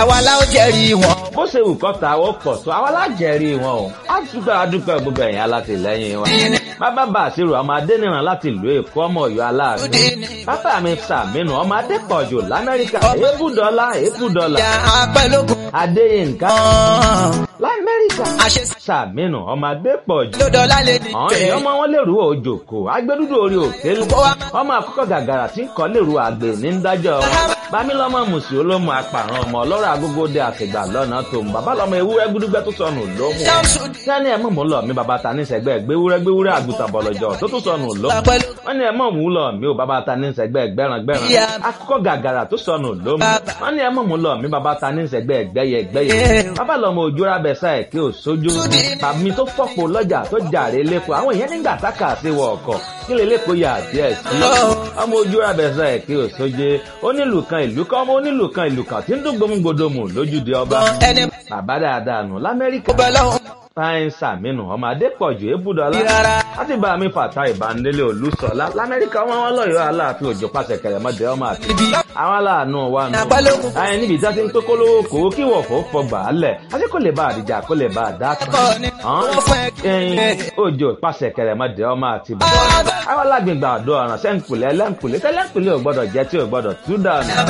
àwa la ó jẹ́rìí wọn. bó ṣe wù kọ́ta ó pọ̀ tó àwọn alájẹrí wọn o á dúpẹ́ adúpẹ́ gbogbo ẹ̀yìn alátìlẹ́yìn wa. bàbá bá àṣírò ọmọ adẹ́nìràn láti ìlú èkó ọmọ ọ̀yọ́ aláàánú. bàbá mi sàmínú ọmọ adépọ̀jù lamẹ́ríkà èébùdọ́lá èébùdọ́lá. ìyá apẹ́lógún. adéyínká ọ̀hún. lamẹ́ríkà àṣẹ sàmínú ọmọ adépọ̀jù. lọ́dọ̀ọ́lá lè ní. àwọn èèyàn ọmọ wọn lèrú òjòkó agbẹdúdú orí òkèlú ọmọ àkọ́kọ́ gàgàrà tí ń kọ́ lèrú àgbè ní dájọ́ bámílọ́mọ mùsùlùmí olómù apàrọ̀ ọmọ ọlọ́rọ̀ agógóde àtìgbà lọ́nà tó ń bàbá lọ́mọ ewúrẹ́ gbúdúgbẹ́ tó sọnù lómù sẹ́ni ẹ̀ mọ̀ mú lọ mi bàbá ta ní sẹ́gbẹ́ gbéwúrẹ́ gbéwúrẹ́ àgùntàn bọ̀lọ̀jọ̀ tó tún sọnù lómù wọ́n ní ẹ̀ mọ̀ mú lọ mi ò bàbá ta ní sẹ́gbẹ́ gbẹ́ràn gbẹ́ràn akọ́kọ́ gàgàrà tó sọnù lómù wọ́n ní ẹ̀ mọ̀ mú lọ mi bàbá ta ní sẹ́gbẹ́ gbẹ́yẹ gbẹ́yẹ bàbá lọ́mọ òjòrà bẹ̀sà ẹ̀ kí ò sójú tàbí tó fọ́pọ̀ lọ́jà tó jàre lẹ́kọ̀ọ́ àwọn èèyàn nígbà tákà sí wọ ọkọ̀ kí lè lẹ́kọ̀ọ́ yà díẹ̀ sí ọmọ òjòrà bẹ̀sà ẹ̀ kí ò sójú onílù kan ìlú kan ọmọ onílù kan ìlú kan tí ń dún gbòmùgbòdòmù lójúde ọba ẹni bàbá dáadáa nù lamẹ́ríkà bọ́ lọ́hùn. fáyín sàmínú ọmọ adépọ̀jù ébùdọ́lá láti bá mi fàtà ìbánilé olùsọ̀lá lamẹ́ríkà wọn wọn lọ́yọ̀ọ́ aláàfin òjò pàṣẹ kẹrẹmọdé ọmọ àti àwọn aláàánú wa nù. Àpálógún. ayé níbi tí a ti ń tó kólówó kó kí wọ̀fọ̀ fọgbà á lẹ̀ àti kò lè bá àdìjà kò lè bá àdá kan. Ẹ̀kọ́ ni wọ́n fẹ́ ẹyin òjò pàṣẹ kẹrẹmọdé ọmọ àti bàbá. àwọn alágbègbè àdó ọ̀ràn sẹ́ńkùlẹ̀ ẹlẹ́ńkùlẹ̀ tẹ́lẹ̀ńkùlẹ̀ ò gbọ́dọ̀ jẹ́ tí ò gbọ́dọ̀ tú dànù.